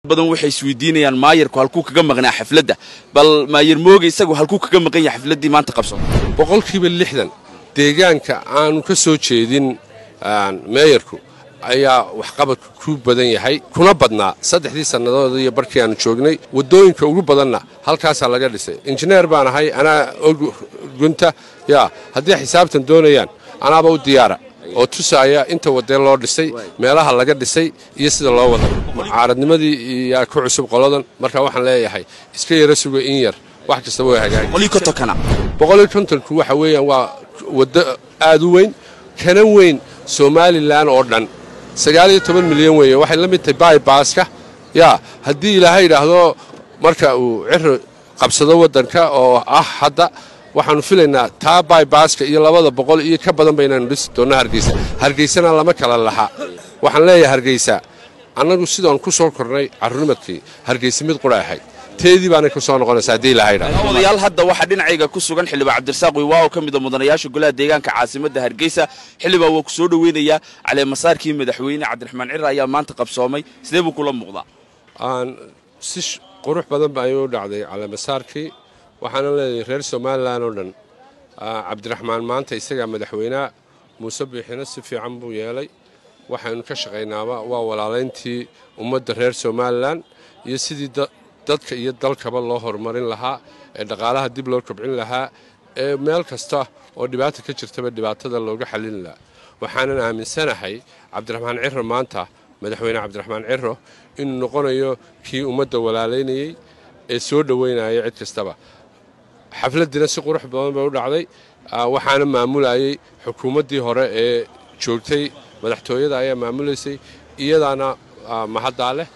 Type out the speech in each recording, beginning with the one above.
badan waxay isweydiinayaan maayarku halkuu kaga maqnaa xafladda bal maayar mooga isagu halkuu kaga maqan yahay xafladdii maanta qabsan boqolkiiba lixdan deegaanka aanu ka soo jeedin meeyarku ayaa waxqabadku ku badan yahay kuna badnaa saddexdii sannadood iyo barkii aanu joognay waddooyinka ugu badanna halkaasaa laga dhisay injineer baan ahay anaa og gunta yaa haddii xisaabtan doonayaan anaaba u diyaara oo tusaaya inta wadee loo dhisay meelaha laga dhisay iyo sida loo wada mucaaradnimadii yaa ku cusub qoladan marka waxaan leeyahay iska yara suga in yar wax kastaba way hagaagi boqoliyo kontonku waxa weeyaan waa waddo aad u weyn kana weyn somalilan oo dhan sagaaliyo toban milyan weeye waxay la mid tahay baybaaska yaa haddii ilaahay yidhaahdo marka uu ciri qabsado waddanka oo ah hadda waxaannu filaynaa taa baybaaska iyo labada boqol iyo ka badan baynaanu dhisi doonna hargeysa hargeysana lama kala laha waxaan leeyahay hargeysa annagu sidaan ku soo kornay carruurnimadkii hargeysa mid qura ahayd teedii baanay ku soo noqonaysa haddii ilaahay yidhahdo odayaal hadda waxaa dhinacayga ku sugan xildhibaan cabdirasaaq wiwaa oo ka mida mudanayaasha golaha deegaanka caasimadda hargeysa xildhibaan waa ku soo dhoweynayaa caleemasaarkii madaxweyne cabdiraxmaan cira ayaa maanta qabsoomay sidee buu kula muuqdaa si qurux badan ba ayuu u dhacday caleemasaarkii waxaana leedahay reer somalilan oo dhan cabdiraxmaan maanta isagaa madaxweyneha muuse biixina si fiican buu yeelay waxaynu ka shaqaynaaba waa walaalayntii ummadda reer somalilan iyo sidii dadka iyo dalkaba loo horumarin lahaa ee dhaqaalaha dib loo kobcin lahaa ee meel kasta oo dhibaata ka jirtaba dhibaatada looga xallin lahaa waxaanan aaminsanahay cabdiraxmaan ciro maanta madaxweyne cabdiraxmaan ciro inuu noqonayo kii ummadda walaalaynayey ee soo dhoweynaya cid kastaba xafladdiina si qurux badan bay u dhacday waxaana maamulayay xukuumaddii hore ee joogtay madaxtooyada ayaa maamulaysay iyadaana mahaddaa leh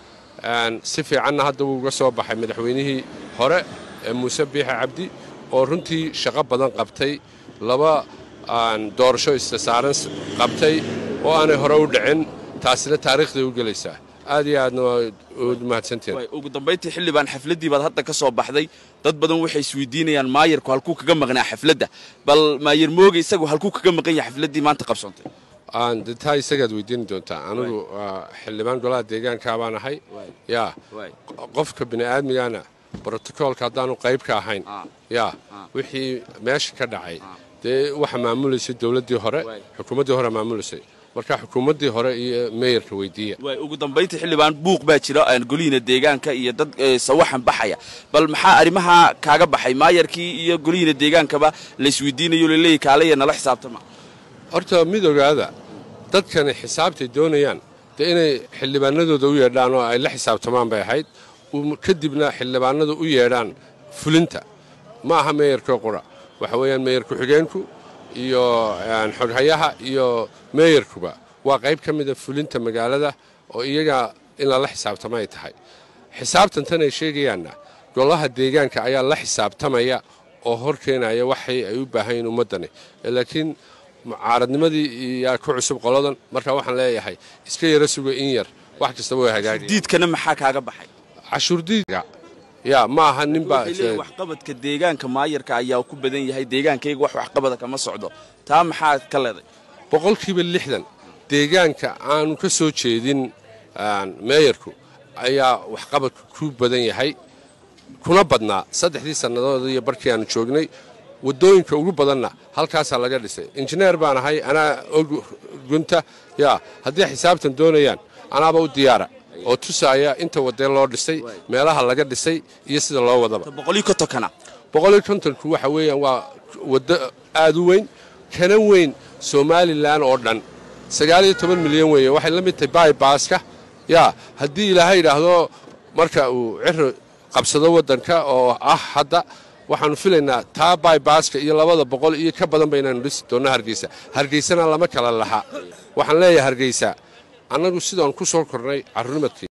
si fiicanna hadda wuu uga soo baxay madaxweynihii hore ee muuse biixe cabdi oo runtii shaqo badan qabtay laba doorasho istasaaran qabtay oo aanay hore u dhicin taasina taariikhday u gelaysaa aad iyo aadna waad mahadsanteen ugu dambayntii xildhibaan xafladdii baad hadda ka soo baxday dad badan waxay isweydiinayaan maayarku halkuu kaga maqnaa xafladda bal maayar mooga isagu halkuu kaga maqan yahay xafladdii maanta qabsoontay de taa isagaad weydiini doontaa anigu xildhibaan golaha deegaankaa baan ahay yaa qofka bini'aadmigana brotokoolka haddaanu qayb ka ahayn yaa wixii meesha ka dhacay dee waxa maamulaysay dowladdii hore xukuumaddii hore maamulaysay marka xukuumaddii hore iyo meeyarka weydiiya ugu dambayntii xildhibaan buuq baa jira golihiina deegaanka iyo dad sawaxan baxaya bal maxaa arrimaha kaaga baxay maayarkii iyo golihiina deegaankaba laysweydiinayo laleeyahy kaalaya nala xisaabtama horta mid ogaada dadkani xisaabtay doonayaan dee inay xildhibaanadooda u yeedhaan oo ay la xisaabtamaan bay ahayd kadibna xildhibaanadu u yeedhaan fulinta ma aha meeyarkoo qura waxa weeyaan meeyar ku-xigeenku iyo xoghayaha iyo meeyarkuba waa qayb ka mida fulinta magaalada oo iyaga in lala xisaabtama ay tahay xisaabtantan ay sheegayaanna golaha deegaanka ayaa la xisaabtamaya oo hor keenaya waxay ay u baahan yihin ummaddani laakiin mucaaradnimadii yaa ku cusub qoladan marka waxaan leeyahay iska yara suga in yar wax kastaba way hagaagi diidkana maxaa kaaga baxay cashuurdiidka yaa ma aha ninbaa waxqabadka deegaanka maayarka ayaa ku badan yahay deegaankayga wax waxqabada kama socdo taa maxaa ka leeday boqolkiiba lixdan deegaanka aanu ka soo jeedin meeyarku ayaa waxqabadku ku badan yahay kuna badnaa saddexdii sannadood iyo barkii aanu joognay waddooyinka ugu badanna halkaasaa laga dhisay injineer baan ahay anaa og gunta yaa haddii xisaabtan doonayaan anaaba u diyaara oo tusaaya inta wadee loo dhisay meelaha laga dhisay iyo sida loo wadaba boqoliyo kontonku waxa weeyaan waa waddo aad u weyn kana weyn somalilan oo dhan sagaaliyo toban milyan weeye waxay la mid tahay baybaaska yaa haddii ilaahay yidhaahdo marka uu ciri qabsado waddanka oo ah hadda waxaannu filaynaa taa baybaaska iyo labada boqol iyo ka badan baynaanu dhisi doonna hargeysa hargeysana lama kala laha waxaan leeyahay hargeysa annagu sidaan ku soo kornay carruurnimadkii